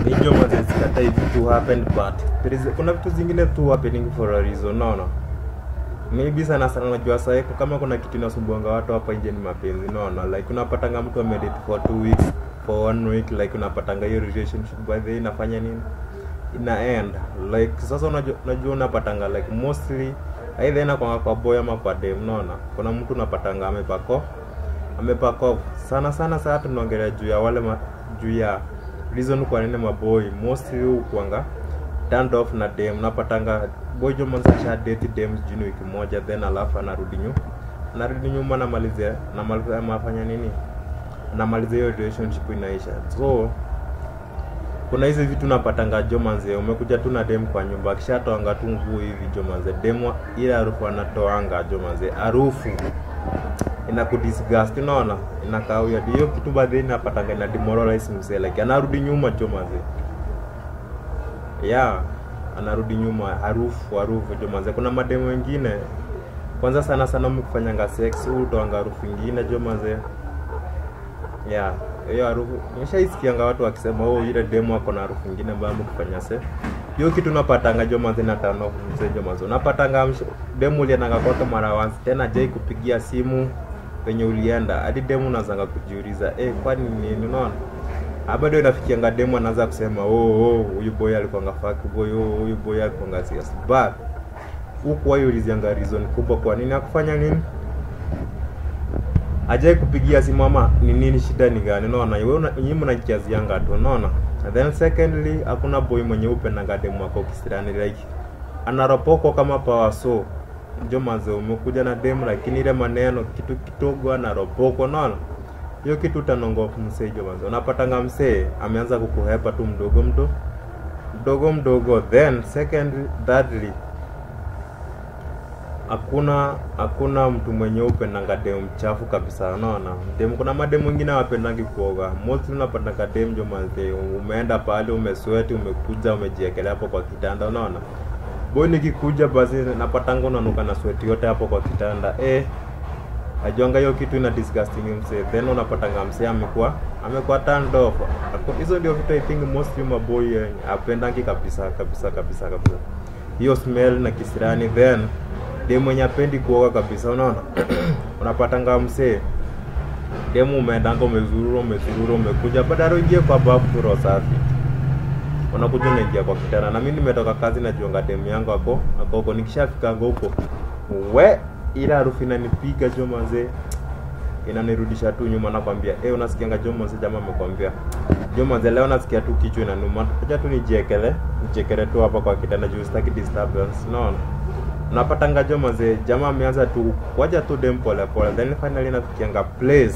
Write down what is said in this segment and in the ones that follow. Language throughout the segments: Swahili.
Ndio mwanzo sikatai vitu happened but there is, kuna vitu zingine tu happening for a reason naona maybe sana sana najua sasa kama kuna kitu inasumbuanga watu hapa nje ni mapenzi naona like unapatanga mtu amedate for two weeks for one week like unapatanga hiyo relationship by the way inafanya nini ina end like sasa unajua, unajua unapatanga like mostly aidha inakwanga kwa boy ama kwa dem naona kuna mtu unapatanga amepako amepako sana sana saa tunaongelea juu ya wale ma, juu ya reason kwa nini maboy mostly hukuanga turned off na dem napatanga boy jo mwanza sha date dem jini wiki moja then alafu anarudi nyuma anarudi nyuma namalizia namalizia mafanya nini namalizia hiyo relationship inaisha so kuna hizi vitu napatanga jomanze umekuja tu na dem kwa nyumba akishatoanga tu nguo hivi jomanze dem wa- ile harufu anatoanga jomanze harufu inakudisgust unaona inakawia hiyo kitu baadhi napatanga ina demoralize msee like anarudi nyuma jomanze yeah anarudi nyuma harufu harufu jomanze kuna mademu wengine kwanza sana sana mkifanyanga sex huu utoanga harufu ingine jomanze yeah hiyo harufu nimeshaisikianga watu wakisema oh ile demo ako na harufu ingine ambayo mkifanya se hiyo kitu napatanga jomanze na tano mzee jomanze unapatanga msh- demu uliendanga kwake mara once tena jai kupigia simu penye ulienda hadi demu unazanga kujiuliza eh kwani nini unaona Ah, bado inafikianga demu anaanza kusema oh oh huyu boy alikuanga fuck boy oh huyu boy alikuanga serious but huku wao ulizianga reason kubwa kwa nini akufanya nini ajai kupigia simu ama ni nini shida ni gani unaona wewe una- nyinyi mnakiazianga tu unaona And then secondly hakuna boy mwenye upendanga demu wako kisirani like anaropoko kama power so njo manze umekuja na demu lakini ile maneno kitu kidogo anaropoko unaona hiyo kitu utanongofu msee jo manze unapatanga msee ameanza kukuhepa tu mdogo mdo mdogo mdogo then second thirdly hakuna hakuna mtu mwenye upendanga demu mchafu kabisa unaona demu kuna mademu wengine wapendangi kuoga mostly unapatanga demu jo manze umeenda pale umesweti umekuja umejiekelea hapo kwa kitanda unaona boy nikikuja basi napatanga unanuka na sweti yote hapo kwa kitanda eh ajuanga hiyo kitu ina disgusting msee then unapatanga msee amekuwa amekuwa turned off Ako- hizo ndio vitu i think mostly maboy eh, apendangi kabisa kabisa kabisa kabisa hiyo smell na kisirani then dem mwenye apendi kuoga kabisa unaona unapatanga msee demu umeendanga umezurura umezurura umekuja badala uingie kwa bafu roho safi unakuja unaingia kwa kitanda na mimi nimetoka kazi najuanga demu yangu ako ako huko nikishafikanga huko we ile harufu inanipiga jo mazee inanirudisha tu nyuma nakwambia eh unasikianga jo mazee jamaa amekwambia jo mazee leo nasikia tu kichwa inanuma acha tu nijiekele nijiekele tu hapa kwa kitanda juu sitaki disturbance unaona unapatanga jo mazee jamaa ameanza tu waja tu dem pole pole then finally nafikianga place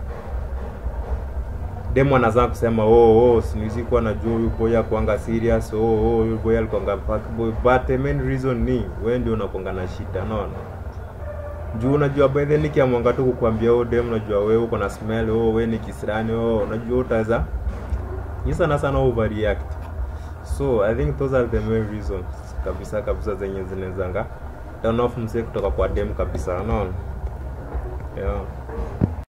demu anaanza kusema oh oh sinizi kuwa najua huyu boy akuanga serious oh oh huyu boy alikuanga fuck boy but the main reason ni wewe ndio unakuanga na shida unaona juu unajua by then nikiamwanga tu kukwambia oh dem unajua wewe uko na smell oh wewe ni kisirani oh unajua utaweza ni sana sana overreact so i think those are the main reasons kabisa kabisa zenye zinawezanga turn off msee kutoka kwa dem kabisa unaona yeah